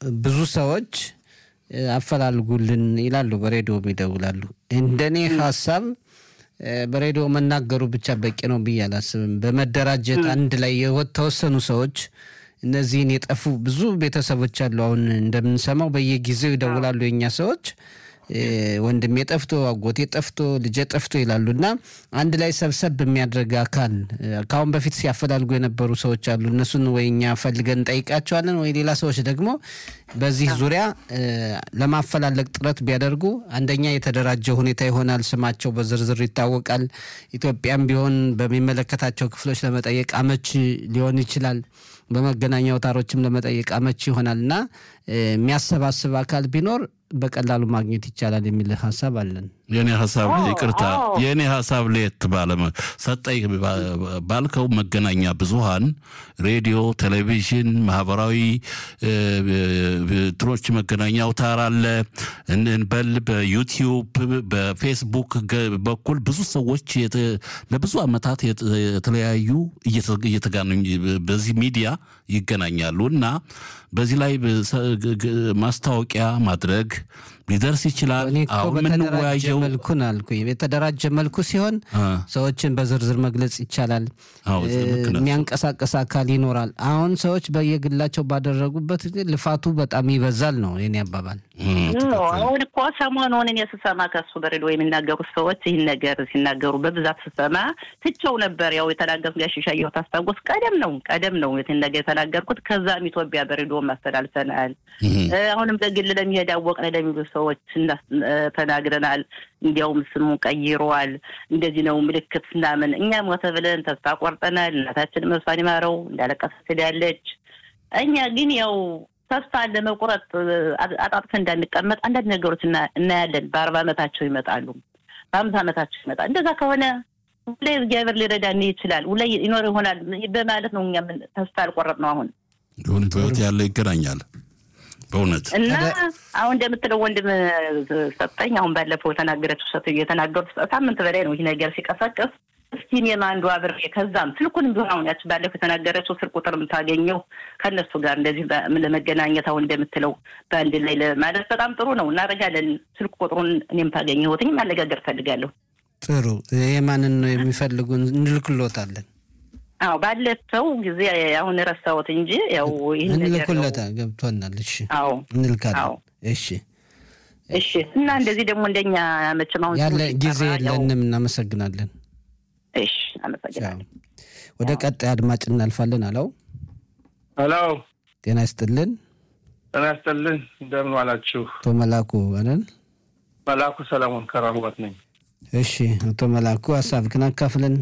ብዙ ሰዎች አፈላልጉልን ይላሉ፣ በሬዲዮም ይደውላሉ። እንደኔ ሀሳብ በሬዲዮ መናገሩ ብቻ በቂ ነው ብዬ አላስብም። በመደራጀት አንድ ላይ የተወሰኑ ሰዎች እነዚህን የጠፉ ብዙ ቤተሰቦች አሉ። አሁን እንደምንሰማው በየጊዜው ይደውላሉ የኛ ሰዎች ወንድሜ ጠፍቶ አጎቴ ጠፍቶ ልጄ ጠፍቶ ይላሉ እና አንድ ላይ ሰብሰብ የሚያደርግ አካል ከአሁን በፊት ሲያፈላልጉ የነበሩ ሰዎች አሉ። እነሱን ወይ እኛ ፈልገን እንጠይቃቸዋለን ወይ ሌላ ሰዎች ደግሞ በዚህ ዙሪያ ለማፈላለግ ጥረት ቢያደርጉ አንደኛ የተደራጀ ሁኔታ ይሆናል። ስማቸው በዝርዝር ይታወቃል። ኢትዮጵያም ቢሆን በሚመለከታቸው ክፍሎች ለመጠየቅ አመች ሊሆን ይችላል። በመገናኛ አውታሮችም ለመጠየቅ አመች ይሆናል እና የሚያሰባስብ አካል ቢኖር በቀላሉ ማግኘት ይቻላል የሚል ሀሳብ አለን። የኔ ሀሳብ ይቅርታ፣ የኔ ሀሳብ ለየት ባለ ሰጠኝ ባልከው መገናኛ ብዙሃን ሬዲዮ፣ ቴሌቪዥን፣ ማህበራዊ ትኖች መገናኛ አውታር አለ እንበል በዩቲዩብ በፌስቡክ በኩል ብዙ ሰዎች ለብዙ ዓመታት የተለያዩ እየተጋነኙ በዚህ ሚዲያ ይገናኛሉ እና በዚህ ላይ ማስታወቂያ ማድረግ ሊደርስ ይችላል። አሁን የምንወያየው መልኩን አልኩኝ የተደራጀ መልኩ ሲሆን ሰዎችን በዝርዝር መግለጽ ይቻላል። የሚያንቀሳቀስ አካል ይኖራል። አሁን ሰዎች በየግላቸው ባደረጉበት ልፋቱ በጣም ይበዛል ነው የኔ አባባል። አሁን እኮ ሰሞኑን እኔ ስሰማ ከሱ በሬዲዮ የሚናገሩት ሰዎች ይህን ነገር ሲናገሩ በብዛት ስሰማ ትቸው ነበር። ያው የተናገሩት ጋር ሽሻየሁ ታስታውስ ቀደም ነው ቀደም ነው ይህን ነገር የተናገርኩት። ከዛም ኢትዮጵያ በሬዲዮ ማስተላልፈናል። አሁንም በግል ለሚሄድ አወቅን ለሚሉ ሰዎች ተናግረናል። እንዲያውም ስሙ ቀይሯል። እንደዚህ ነው ምልክት ምናምን እኛ ሞተ ብለን ተስፋ ቆርጠናል። እናታችን መሷን ይማረው እንዳለቀሰች ያለች እኛ ግን ያው ተስፋ ለመቁረጥ አጣጥፈን እንዳንቀመጥ አንዳንድ ነገሮች እናያለን። በአርባ ዓመታቸው ይመጣሉ፣ በአምሳ ዓመታቸው ይመጣል። እንደዛ ከሆነ ሁሌ እግዚአብሔር ሊረዳን ይችላል፣ ሁሌ ይኖር ይሆናል በማለት ነው እኛ ተስፋ ያልቆረጥ ነው። አሁን በህይወት ያለ ይገናኛል በእውነት እና አሁን እንደምትለው ወንድም ሰጠኝ አሁን ባለፈው የተናገረችው ሰት የተናገሩት ሳምንት በላይ ነው ይህ ነገር ሲቀሰቀስ እስኪ እኔም አንዱ አብሬ ከዛም ስልኩን ቢሆን አሁን ያች ባለፈው የተናገረችው ስልክ ቁጥር የምታገኘው ከእነሱ ጋር እንደዚህ ለመገናኘት አሁን እንደምትለው በአንድ ላይ ማለት በጣም ጥሩ ነው። እናደርጋለን። ስልክ ቁጥሩን እኔም ታገኘሁትኝ ማነጋገር ፈልጋለሁ። ጥሩ የማንን ነው የሚፈልጉን? እንልክሎታለን። አዎ ባለፈው ጊዜ አሁን ረሳሁት እንጂ ያው ይህን ነገር እንልኩለታ ገብቶናል። እሺ አዎ እንልካለን። እሺ እሺ። እና እንደዚህ ደግሞ እንደኛ መቼም አሁን ያለ ጊዜ የለንም። እናመሰግናለን። እሺ አመሰግናለሁ። ወደ ቀጣይ አድማጭ እናልፋለን። አለው ሄሎ፣ ጤና ይስጥልን። ጤና ይስጥልን። እንደምን ዋላችሁ? አቶ መላኩ አለን። መላኩ ሰለሞን ከራህወት ነኝ። እሺ አቶ መላኩ ሀሳብህን አካፍለን።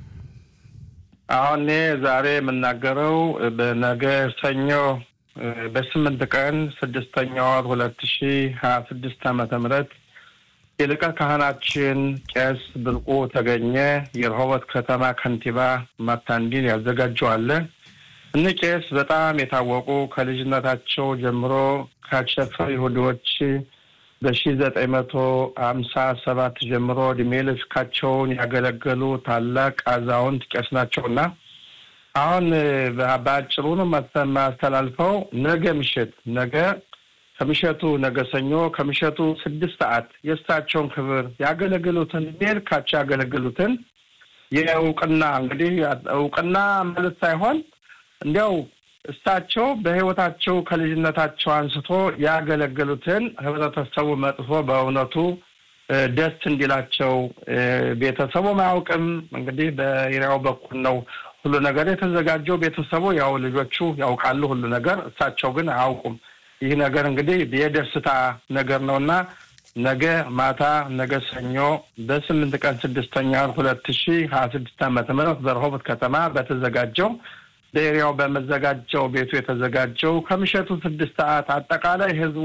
አሁን እኔ ዛሬ የምናገረው በነገ ሰኞ በስምንት ቀን ስድስተኛ ወር ሁለት ሺ ሀያ ስድስት ዓመተ ምህረት የሊቀ ካህናችን ቄስ ብርቁ ተገኘ የረሆቦት ከተማ ከንቲባ ማታንዲን ያዘጋጀዋለ። እኒህ ቄስ በጣም የታወቁ ከልጅነታቸው ጀምሮ ካቸፈር ይሁዲዎች በሺ ዘጠኝ መቶ ሀምሳ ሰባት ጀምሮ እድሜ ልካቸውን ያገለገሉ ታላቅ አዛውንት ቄስ ናቸውና አሁን በአጭሩ ነው ማስተላልፈው ነገ ምሽት ነገ ከምሸቱ ነገ ሰኞ ከምሸቱ ስድስት ሰዓት የእሳቸውን ክብር ያገለግሉትን እድሜ ልካቸው ያገለግሉትን የእውቅና እንግዲህ እውቅና ማለት ሳይሆን እንዲያው እሳቸው በሕይወታቸው ከልጅነታቸው አንስቶ ያገለገሉትን ህብረተሰቡ መጥፎ በእውነቱ ደስ እንዲላቸው ቤተሰቡም አያውቅም። እንግዲህ በኤሪያው በኩል ነው ሁሉ ነገር የተዘጋጀው። ቤተሰቡ ያው ልጆቹ ያውቃሉ ሁሉ ነገር፣ እሳቸው ግን አያውቁም። ይህ ነገር እንግዲህ የደስታ ነገር ነው እና ነገ ማታ ነገ ሰኞ በስምንት ቀን ስድስተኛ ሁለት ሺ ሀያ ስድስት ዓመተ ምህረት በረሆቦት ከተማ በተዘጋጀው በኤሪያው በመዘጋጀው ቤቱ የተዘጋጀው ከምሸቱ ስድስት ሰዓት አጠቃላይ ህዝቡ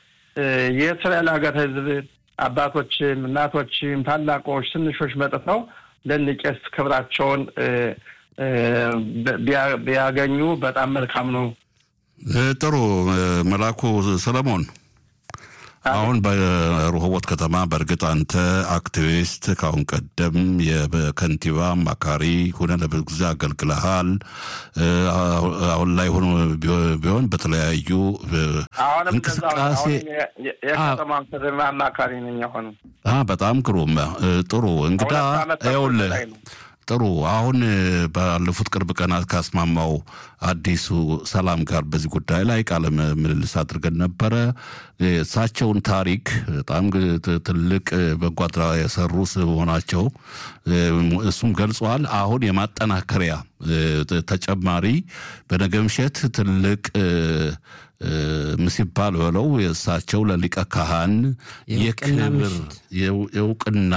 የእስራኤል ሀገር ህዝብ አባቶችም፣ እናቶችም፣ ታላቆች፣ ትንሾች መጥተው ለንቄስ ክብራቸውን ቢያገኙ በጣም መልካም ነው። ጥሩ መላኩ ሰለሞን አሁን በረሆቦት ከተማ በእርግጥ አንተ አክቲቪስት ከአሁን ቀደም የከንቲባ አማካሪ ሆነ ለብዙ ጊዜ አገልግለሃል። አሁን ላይ ሆኖ ቢሆን በተለያዩ አሁንም እንቅስቃሴ የከተማ ከተማ አማካሪ ነኝ። አሁንም በጣም ግሩም ጥሩ እንግዳ ይኸውልህ ጥሩ አሁን ባለፉት ቅርብ ቀናት ካስማማው አዲሱ ሰላም ጋር በዚህ ጉዳይ ላይ ቃለ ምልልስ አድርገን ነበረ። እሳቸውን ታሪክ በጣም ትልቅ በጎ አድራጎት የሰሩ መሆናቸው እሱም ገልጸዋል። አሁን የማጠናከሪያ ተጨማሪ በነገ ምሽት ትልቅ ምሲባል በለው የእሳቸው ለሊቀ ካህን የክብር የእውቅና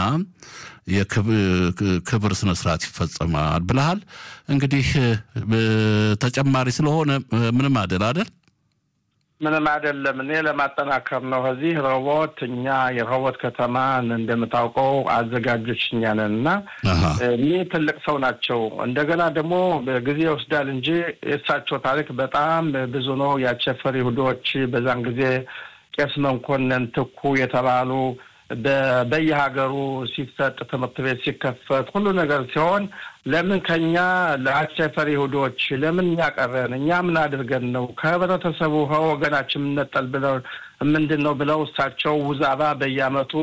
የክብር ስነ ስርዓት ይፈጸማል ብለሃል። እንግዲህ ተጨማሪ ስለሆነ ምንም አይደል አይደል? ምንም አይደለም። እኔ ለማጠናከር ነው። እዚህ ረሆቦት እኛ የረሆቦት ከተማ እንደምታውቀው አዘጋጆች እኛ ነን እና እኒህ ትልቅ ሰው ናቸው። እንደገና ደግሞ ጊዜ ይወስዳል እንጂ የእሳቸው ታሪክ በጣም ብዙ ነው። የአቸፈር ይሁዶች በዛን ጊዜ ቄስ መኮንን ትኩ የተባሉ በየሀገሩ ሲሰጥ ትምህርት ቤት ሲከፈት ሁሉ ነገር ሲሆን ለምን ከኛ ለአቸፈር ይሁዶች ለምን እኛ ቀረን? እኛ ምን አድርገን ነው ከህብረተሰቡ ከወገናችን የምንነጠል ብለው ምንድን ነው ብለው እሳቸው ውዛባ በየአመቱ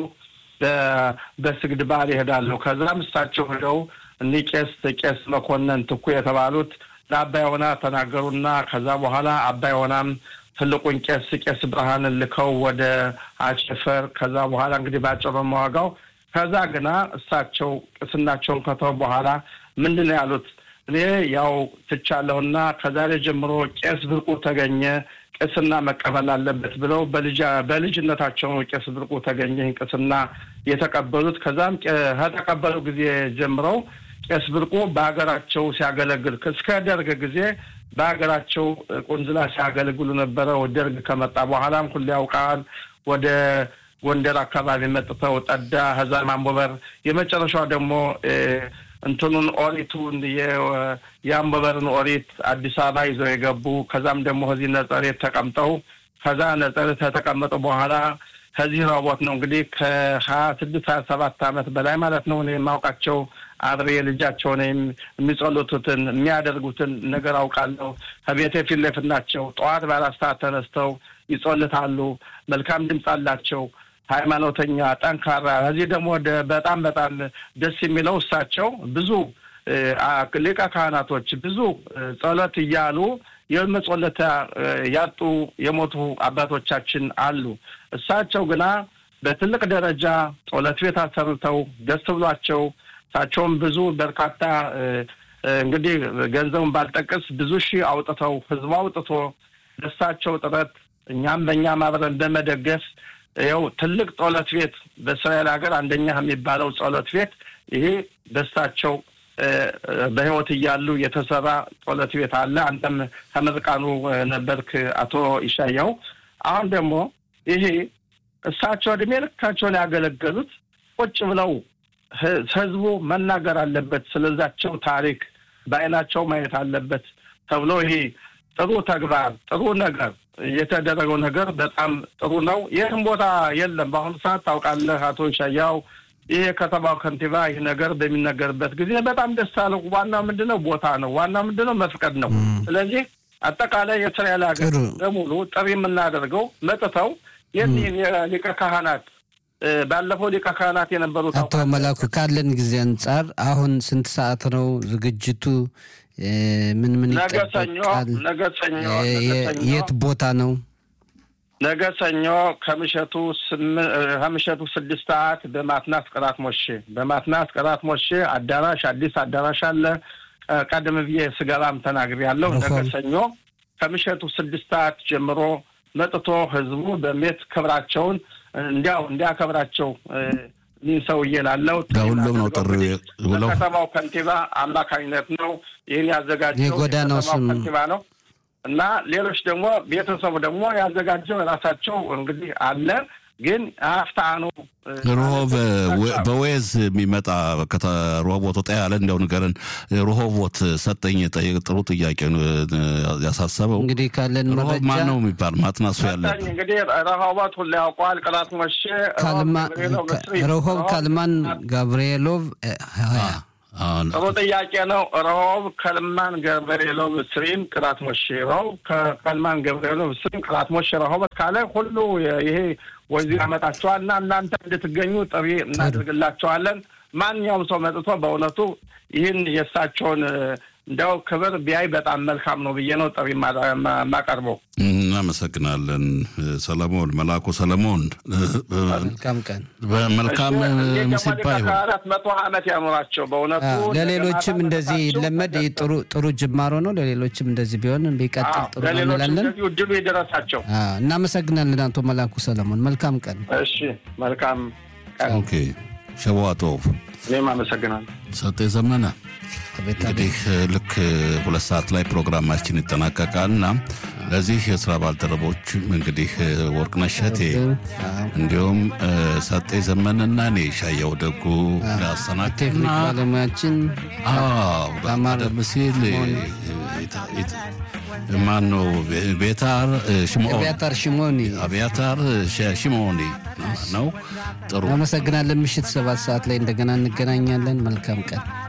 በስግድ በዓል ይሄዳሉ። ከዛም እሳቸው ሄደው እኒህ ቄስ ቄስ መኮንን ትኩ የተባሉት ለአባይ ሆና ተናገሩና ከዛ በኋላ አባይ ሆናም ትልቁን ቄስ ቄስ ብርሃንን ልከው ወደ አቸፈር ከዛ በኋላ እንግዲህ ባጭሩ መዋጋው ከዛ ግና እሳቸው ቅስናቸውን ከተው በኋላ ምንድን ነው ያሉት? እኔ ያው ትቻለሁና ከዛሬ ጀምሮ ቄስ ብርቁ ተገኘ ቅስና መቀበል አለበት ብለው በልጅነታቸው ነው ቄስ ብርቁ ተገኘ ይህን ቅስና የተቀበሉት። ከዛም ከተቀበሉ ጊዜ ጀምረው ቄስ ብርቁ በሀገራቸው ሲያገለግል እስከ ደርግ ጊዜ በሀገራቸው ቁንዝላ ሲያገለግሉ ነበረ። ደርግ ከመጣ በኋላም ሁሉ ያውቃል። ወደ ጎንደር አካባቢ መጥተው ጠዳ፣ ከዛ ማንቦበር፣ የመጨረሻው ደግሞ እንትኑን ኦሪቱን የአንቦበርን ኦሪት አዲስ አበባ ይዘው የገቡ ከዛም ደግሞ ከዚህ ነጸሬት ተቀምጠው ከዛ ነጸሬት ከተቀመጡ በኋላ ከዚህ ረሆቦት ነው እንግዲህ ከሀያ ስድስት ሀያ ሰባት ዓመት በላይ ማለት ነው እኔ የማውቃቸው አብሬ ልጃቸውን የሚጸሉቱትን የሚያደርጉትን ነገር አውቃለሁ። ከቤቴ ፊት ለፊት ናቸው። ጠዋት በአራት ሰዓት ተነስተው ይጸልታሉ። መልካም ድምፅ አላቸው። ሃይማኖተኛ፣ ጠንካራ። ከዚህ ደግሞ በጣም በጣም ደስ የሚለው እሳቸው ብዙ ሊቀ ካህናቶች ብዙ ጸሎት እያሉ የመጸለታ ያጡ የሞቱ አባቶቻችን አሉ። እሳቸው ግና በትልቅ ደረጃ ጸሎት ቤት አሰርተው ደስ ብሏቸው እሳቸውም ብዙ በርካታ እንግዲህ ገንዘቡን ባልጠቅስ ብዙ ሺህ አውጥተው ህዝቡ አውጥቶ ደሳቸው ጥረት እኛም በእኛም አብረን በመደገፍ ይኸው ትልቅ ጸሎት ቤት በእስራኤል ሀገር አንደኛ የሚባለው ጸሎት ቤት ይሄ ደሳቸው በህይወት እያሉ የተሰራ ጸሎት ቤት አለ። አንተም ከምርቃኑ ነበርክ አቶ ይሻያው። አሁን ደግሞ ይሄ እሳቸው እድሜ ልካቸውን ያገለገሉት ቁጭ ብለው ህዝቡ መናገር አለበት፣ ስለዛቸው ታሪክ በአይናቸው ማየት አለበት ተብሎ ይሄ ጥሩ ተግባር ጥሩ ነገር የተደረገው ነገር በጣም ጥሩ ነው። ይህም ቦታ የለም በአሁኑ ሰዓት ታውቃለህ አቶ ሻያው ይህ የከተማው ከንቲባ ይህ ነገር በሚነገርበት ጊዜ በጣም ደስ አለው። ዋናው ምንድን ነው? ቦታ ነው። ዋናው ምንድን ነው? መፍቀድ ነው። ስለዚህ አጠቃላይ የእስራኤል ሀገር በሙሉ ጥሪ የምናደርገው መጥተው የኒህን የሊቀ ካህናት ባለፈው ሊቀ ካህናት የነበሩት አቶ መላኩ ካለን ጊዜ አንጻር አሁን ስንት ሰዓት ነው ዝግጅቱ? ምን ምን ነገ ሰኞ ነገ ሰኞ የት ቦታ ነው? ነገ ሰኞ ከምሸቱ ከምሸቱ ስድስት ሰዓት በማትናስ ቅራት ሞሼ በማትናስ ቅራት ሞሼ አዳራሽ አዲስ አዳራሽ አለ። ቀደም ብዬ ስገባም ተናግሬያለሁ። ነገ ሰኞ ከምሸቱ ስድስት ሰዓት ጀምሮ መጥቶ ህዝቡ በሜት ክብራቸውን እንዲያው እንዲያከብራቸው ይህ ሰውዬ ላለው ለሁሉም ነው ጥሪ በከተማው ከንቲባ አማካኝነት ነው ይህን ያዘጋጀው የጎዳናው ስም ከንቲባ ነው እና ሌሎች ደግሞ ቤተሰቡ ደግሞ ያዘጋጀው የራሳቸው እንግዲህ አለ ግን አፍታ ነው ሮሆብ በዌዝ የሚመጣ ሮሆቦት ወጣ ያለ እንደው ንገረን። ሮሆቦት ሰጠኝ ጥሩ ጥያቄ ያሳሰበው እንግዲህ ካለን ሮሆብ ማን ነው የሚባል ማጥናሱ ያለብን እንግዲህ ረሆቦት ሁላ ያውቀዋል። ቅላት መቼ ረሆብ ካልማን ጋብርኤሎቭ ጥሩ ጥያቄ ነው። ረሆብ ከልማን ገብርኤሎቭ ስሪም ቅላት ሞሼ ረሆብ ከልማን ገብርኤሎቭ ስሪም ቅላት ሞሼ ረሆበት ካለ ሁሉ ይሄ ወዚህ ያመጣቸዋል እና እናንተ እንድትገኙ ጥሪ እናደርግላቸዋለን። ማንኛውም ሰው መጥቶ በእውነቱ ይህን የእሳቸውን እንዲያው ክብር ቢያይ በጣም መልካም ነው ብዬ ነው ጥሪ የማቀርበው። እናመሰግናለን። ሰለሞን መላኩ ሰለሞን መልካም ቀን መልካም ምሲባ ይሁን። አራት መቶ ዓመት ያኖራቸው በእውነቱ ለሌሎችም እንደዚህ ይለመድ ጥሩ ጥሩ ጅማሮ ነው። ለሌሎችም እንደዚህ ቢሆን ቢቀጥል ጥሩ ነው እንላለን። እድሉ የደረሳቸው እናመሰግናለን። አቶ መላኩ ሰለሞን መልካም ቀን። እሺ መልካም ቀን። ኦኬ ሸዋጦቭ እኔም አመሰግናለሁ። ሰጤ ዘመነ እንግዲህ ልክ ሁለት ሰዓት ላይ ፕሮግራማችን ይጠናቀቃል እና ለዚህ የስራ ባልደረቦች እንግዲህ ወርቅነሽ እሸቴ እንዲሁም ሰጤ ዘመንና እኔ ሻየው ደጉ ላሰናክና ባለሙያችን ቀደም ሲል ማን ነው ቤታር ሽሞን አብያታር ሽሞኒ አብያታር ሽሞኒ ነው። ጥሩ አመሰግናለን። ምሽት ሰባት ሰዓት ላይ እንደገና እንገናኛለን። መልካም ቀን